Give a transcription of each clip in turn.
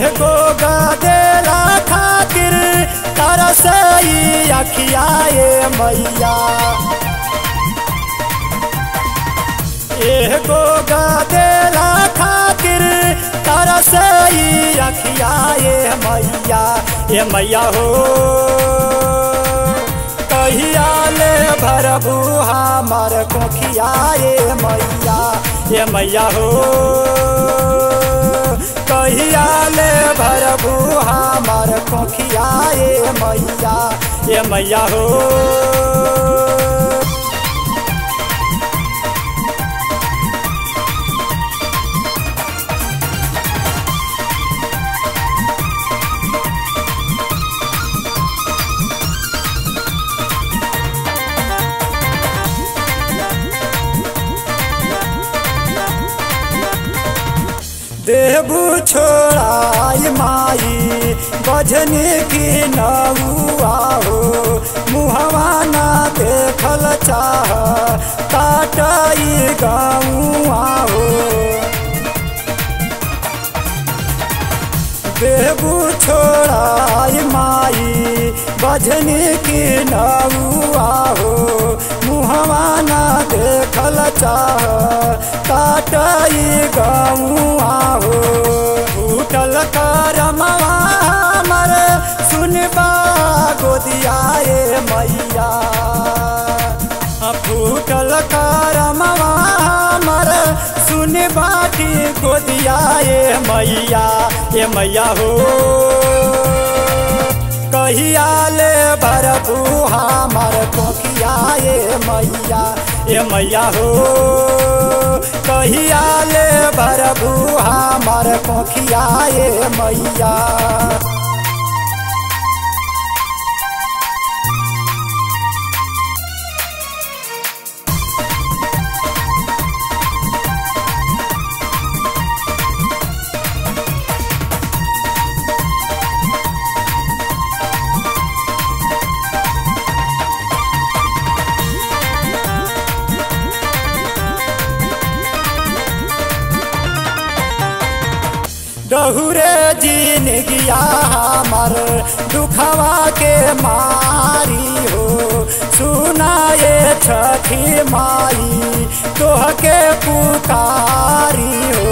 एगो गदेला खातिर तरसई अखियाए मैया एगो गदेला खातिर तरसई अखियाए मैया ए मैया हो कहिया ले भरबू हमर कोखियाए मैया ए मैया हो कहिया ले भरबू हमर कोखियाए मैया ए मैया हो देबू छोड़ाई माई बजने की नौआ हो मुहवा ना देखल चाह काटाई गौआ हो देबू छोड़ाई माई बजने की नौआ हो मुहवा ना देखल चाह काटाई गौआ हो फूटल करमवा हमर सुनबा गोदियाए मैया फूटल करमवा हमर सुनबा की गोदियाए मैया ए मैया हो कहिया ले भरबू हमर कोखियाए मैया ए मैया हो कहिया ले भरबू हमर कोखियाए मैया डहुरे जिनगिया हमर दुखवा के मारी हो सुनाए छठी माई तोह के पुकारी हो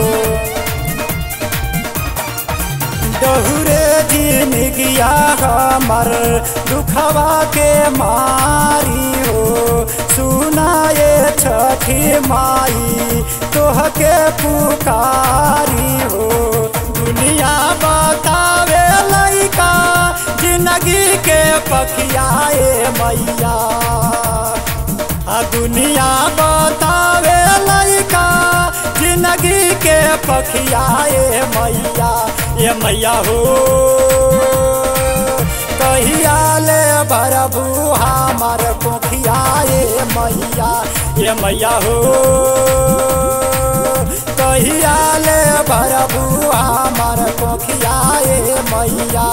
डहुरे जिनगिया हमर दुखवा के मारी हो सुनाए छठी माई तोह के पुकारी हो दुनिया बतावे लैका जिंदगी के पखियाए मैया आ दुनिया बतावे लैका जिंदगी के पखियाए मैया ये मैया हो कहिया ले भरबू हमर कोखियाए मैया ये मैया हो कहिया ले भरबू हमर कोखियाए मैया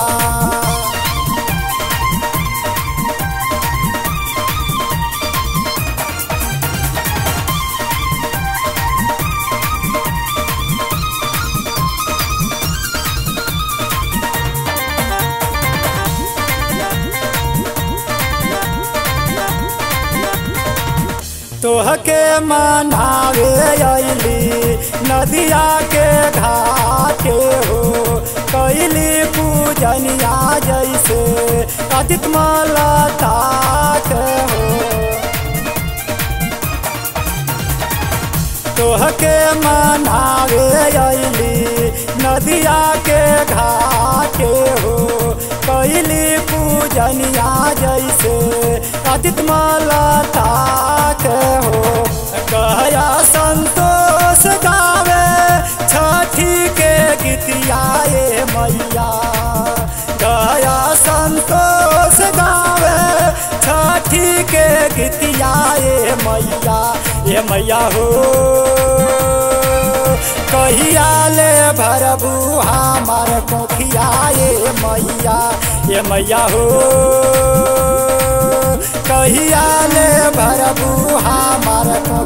तोहके मनावे अली नदिया के घाटे हो कैली पूजनिया जैसे अदित मलता के हो तोहके मनावे अली नदिया के घाटे हो कैली पूजनिया जैसे अदित मलता के हो कहया संतोष गावे छठी के गीतियाए मैया गया संतोष गावे छठी के गीतियाए मैया ये मैया हो कहिया ले भरबू हमार कोखियाए मैया ये मैया हो कहिया ले भरबू हमार को